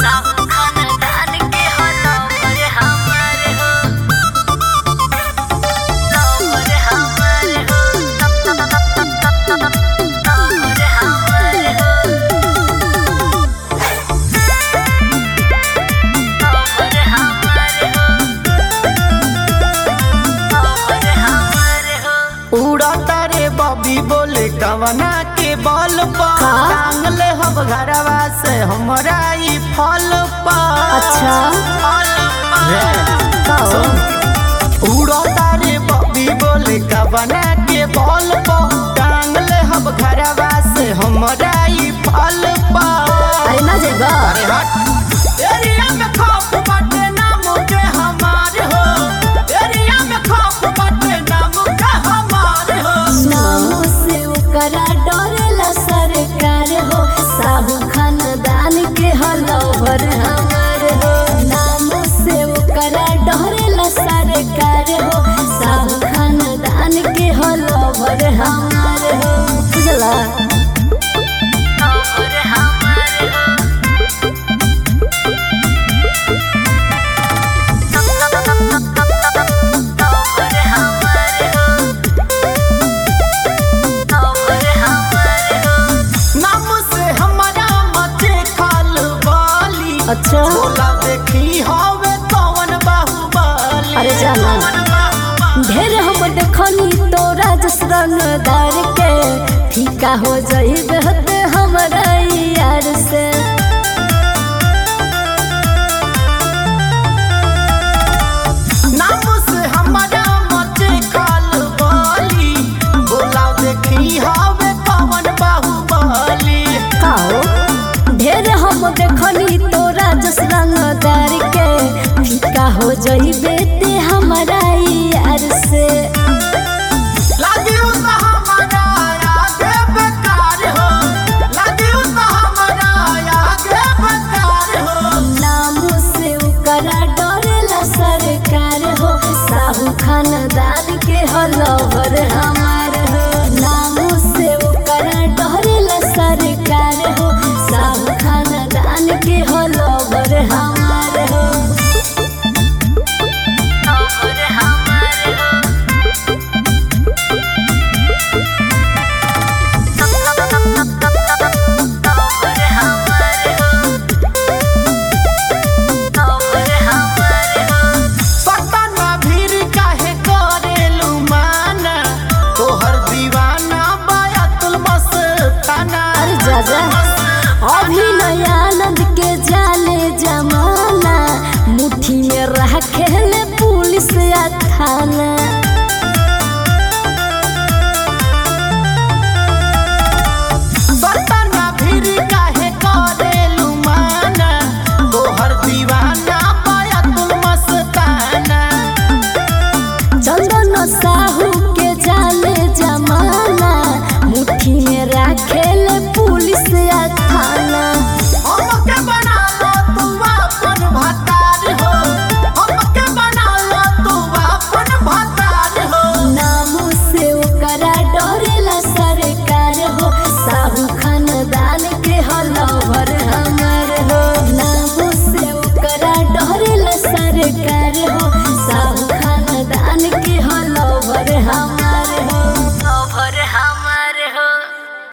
उड़ता रे बबी बोले कवना के बल पर का? टांग ले हम घरवा से हमरा ई फल पर अच्छा। फल पर। का हो? उड़ता रे बबी बोले कवना के बल पर टांग ले हम घरवा से हमरा ई फल पर अरे ना जेबा अरे हट एरिया में खौफ बाटे नाम के हमारे हो एरिया में खौफ बाटे नाम के हमारे हो नाम से ओकरा डरेला सरकार हो साहू खानदान के हलवर हमार हो नाम से ओकरा डरेला सरकार हो साहू खानदान के हलवर हमार हो बुझला नाम से हमारा मचे खाल बाली अच्छा बोला देखी हवे कौन बाहुबली अरे जाना। कौन बाहुबली? ढेर हम देखनी तोरा जस रंगदार के फीका हो जाइबे हते हमरा यार से नाम से हमारा मचे खाल बाली बोला देखी हवे कौन बाहुबली काओ ढेर हम देखनी तोरा जस रंगदार के फीका हो जाइबे ते हमरा यार से लागियो त हमारा आगे बेकार हो लागियो त हमारा आगे बेकार हो नाम से ओकरा डरेला सरकार हो साहू खानदान के हलवर हमार हो नाम से ओकरा डरेला सरकार हो साहू खानदान के हलवर हमार हो सतना भीर काहे करेलू माना तोहर दीवाना बायतुल मस्ताना अरे जाजा अभिनयानंद के जाले जमाना मुट्ठी में रखेले पुलिस या थाना